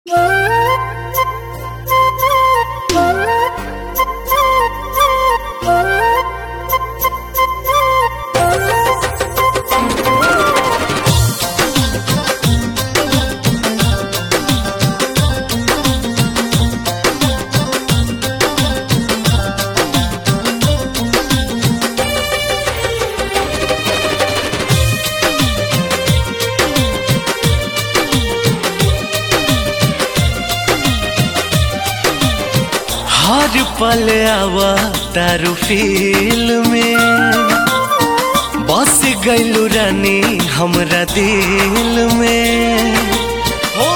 हर पल आवा तारू फील में बस गैलू रानी हमरा दिल में हो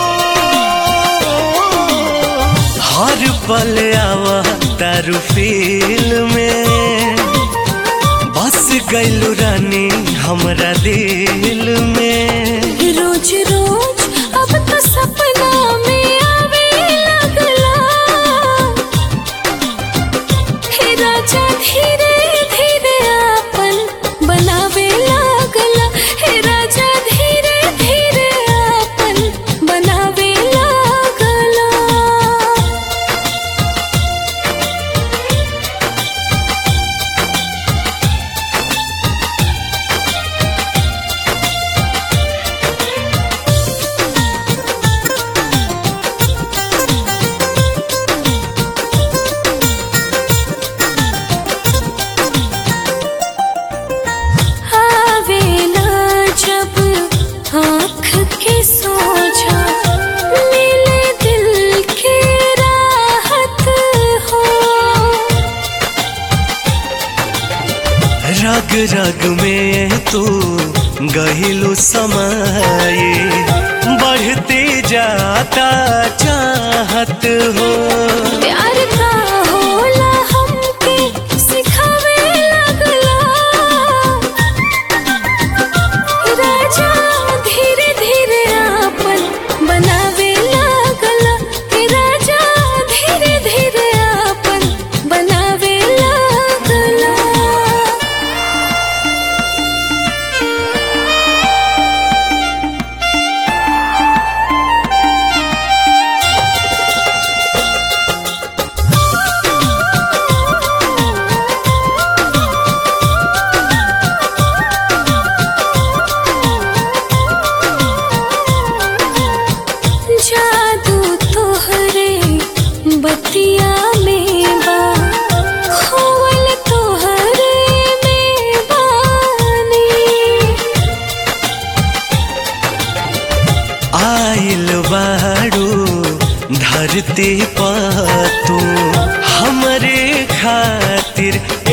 हर पल आवा तारू फील में बस गैलू रानी हमरा दिल में रोज रोज अब तो सपना में आवे लगला हे राजा धीरे धीरे आपन बनावे लागला हे राजा धीरे धीरे आपन बनावे लागला आवेला जब आँख के सोझा मिले दिल के राहत हो रग रग में तू गहिलू समाए बढ़ते जाता चाहत हो प्यार का होला हमके सिखावे लगला राजा धीरे धीरे आपन बनावे लागला हे राजा धीरे धीरे आपन बनावे लागला जादू तोहरे बतिया में बा खोवल तोहरे में बानी आइल बाड़ू धरती पा तू हमरे खातिर